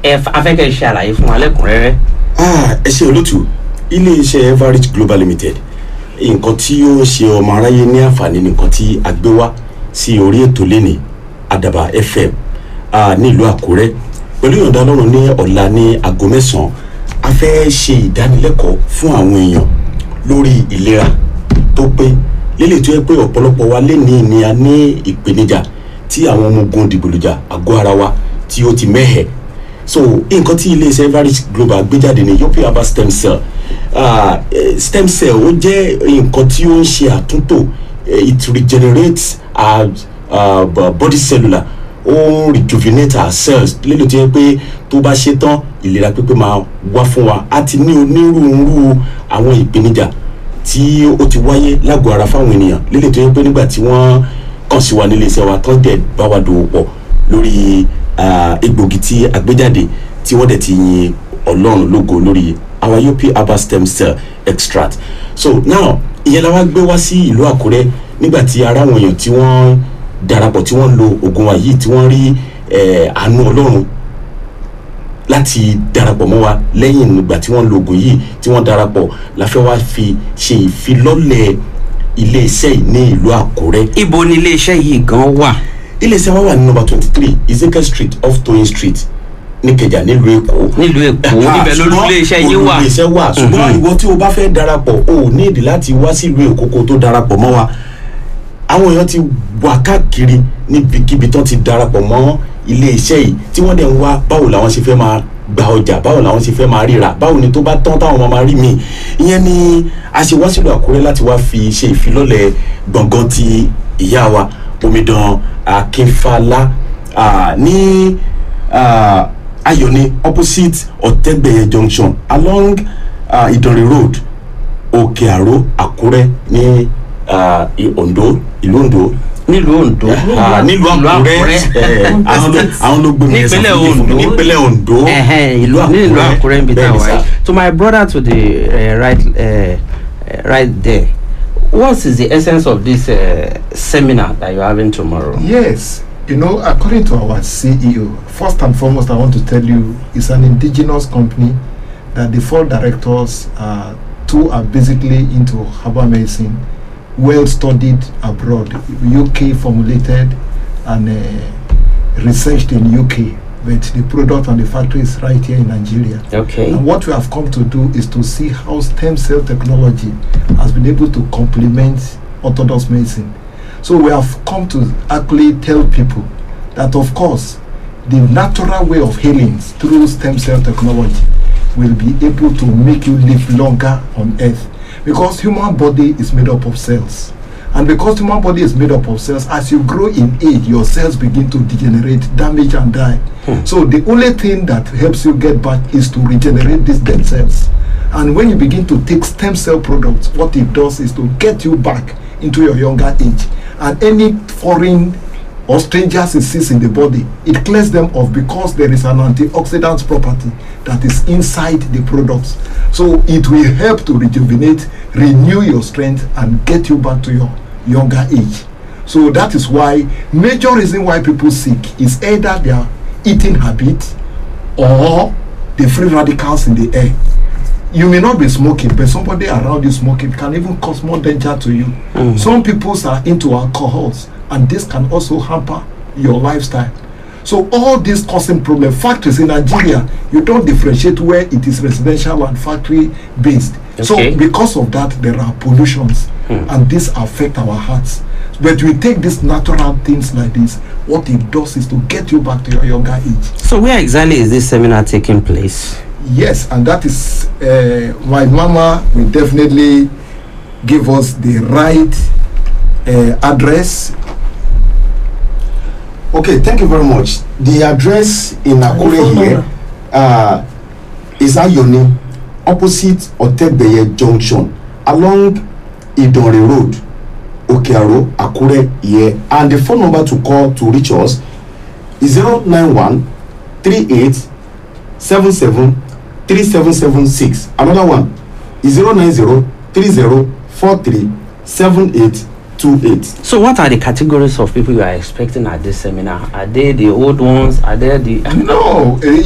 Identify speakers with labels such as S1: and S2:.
S1: ẹ f- afẹ́kẹ́ ṣe àlàyé fún wa lẹ́kùnrẹ́rẹ́.
S2: Ah, ẹ ṣe olótú iléeṣẹ́ everage global limited nǹkan tí ó ń ṣe ọmọ aráyé ní àǹfààní nìkan tí a gbé wá sí orí ètò lẹ́nì àdàbà fm ah, nílùú àkúrẹ́ pẹ̀lú ìyọ̀ǹda ọlọ́run ní ọ̀la ní aago mẹ́sàn-án a fẹ́ ṣe ìdánilẹ́kọ̀ọ́ fún àwọn èèyàn lórí ìlera tó pé lélẹ̀ tó yẹ pé ọ̀pọ̀lọpọ̀ wa lẹ́nìí ni a ní ìpèníjà tí àwọn ọmọ ogun dìgbòlùjà àgọ́ ara wa tí ó ti mẹ́hẹ̀ẹ́ so nǹkan tí iléeṣẹ́ everage global gbé jáde ní european herbal stem cell uh, eh, stem cell ó jẹ́ nǹkan tí ó ń ṣe àtúntò eh, it regenerates our uh, b- body cellular ó ń rejuvenate our cells lélẹ̀ tó yẹ pé tó bá ṣe tán ìlera pípé máa wá fún wa a ti ní onírúurú àwọn ìpèníjà tí ó ti wáyé lágọ̀ọ́ ara fáwọn ènìyàn lélẹ̀ tó yẹ pé nígbà tí wọ́n kàn sí wa nílé iṣẹ́ wa tán dẹ̀ bá wa dòwò pọ̀ lórí ah, egbògi tí a gbé jáde tí wọ́n dẹ̀ ti yin ọlọ́run lógo lórí our up herbal stem cell extract so now ìyẹn la wá gbé wá sí ìlú àkúrẹ́ nígbà tí ara àwọn èèyàn tí wọ́n darapọ̀ tí wọ́n lo oògùn wa yìí tí wọ́n rí eh, àánú ọlọ́run láti darapọ̀ mọ́ wa lẹ́yìn ìgbà tí wọ́n lo oògùn yìí tí wọ́n darapọ̀ la fẹ́ wá fi ṣe ìfilọ́lẹ̀ iléeṣẹ́ yìí ní ìlú àkúrẹ́
S1: ibo ni iléeṣẹ́ yìí gan wà.
S2: iléeṣẹ́ wa wà ní nọmba twenty three ezekiel street off toyin street níkẹjà nílùú èkó.
S1: nílùú èkó níbẹ̀ lórí iléeṣẹ́ yìí wà.
S2: iléeṣẹ́ wà ṣùgbọ́n
S1: Mhm.
S2: ìwọ tí o bá fẹ́ darapọ̀ o ò ní ìdí láti wá sílùú èkó kó tó darapọ̀ mọ́ wa àwọn èèyàn ti wà káàkiri níbikíbi tó ti darapọ̀ mọ́ iléeṣẹ́ yìí tí wọ́n dẹ̀ ń wá báwo làwọn ṣe fẹ́ máa gba ọjà báwo làwọn ṣe fẹ́ máa ríra báwo ni tó bá tán táwọn máa máa rí mi ìyẹn ni a ṣe wá sílùú àkúrẹ́ láti wá fi ṣe ìfilọ́lẹ̀ gbọ̀ngàn ti ìyá wa omidan akínfàlà ah, ní ah, ayọ̀ni opposite ọ̀tẹ́gbẹ̀yẹ junction along uh, ìdànrè road òkè àró àkúrẹ́ ní ah, i- ondo ìlú ondo
S1: nílùú ondo.
S2: Ah, nílùú àkúrẹ́ eh, àwọn ló- àwọn ló gbé mi ẹsẹ̀
S1: nípínlẹ̀
S2: fún mi fún mi.
S1: ondo
S2: nípínlẹ̀ ondo
S1: Ẹhẹ́n, ìlú nílùú àkúrẹ́ níbi tá a
S2: bẹ́ẹ̀ ni
S1: wà
S2: sà.
S1: yìí. to my brother to the uh, right uh, uh, right there what is the essence of this uh, seminar that you are having tomorrow.
S3: Yes, you know, according to our CEO, first and foremost, I want to tell you, it's an indigenous company that the four directors, uh, two are basically into herbal medicine, well studied abroad, UK formulated and uh, researched in UK, but the product and the factory is right here in Nigeria.
S1: okay.
S3: And what we have come to do is to see how stem cell technology has been able to complement orthodox medicine. So we have come to actually tell people that, of course, the natural way of healing through stem cell technology will be able to make you live longer on earth because human body is made up of cells and because human body is made up of cells as you grow in age your cells begin to degenerate damage and die so the only thing that helps you get back is to regenerate these dead cells and when you begin to take stem cell products what it does is to get you back into your younger age and any foreign or strangers disease in the body it clears them off because there is an antioxidant property that is inside the products so it will help to rejuvenate renew your strength and get you back to your younger age so that is why major reason why people sick is either their eating habit or the free radicals in the air you may not be smoking but somebody around you smoking can even cause more danger to you some people are into alcohols and this can also hamper your lifestyle so all these causing problem factories in nigeria you don't differentiate where it is residential and factory based
S1: Okay.
S3: so because of that there are pollutions and this affect our hearts but we take these natural things like this what it does is to get you back to your younger age
S1: so where exactly is this seminar taking place.
S3: Yes, and that is uh, my mama will definitely give us the right uh, address.
S2: Okay, thank you very much. The address in Akure here uh, is Ayoni, opposite Otegbeye Junction, along Idonre Road, Okearo, Akure here. And the phone number to call to reach us is 091 38 77 3776. Another one is 090 30 43 7828.
S1: so what are the categories of people you are expecting at this seminar are they the old ones are they the.
S3: No, uh,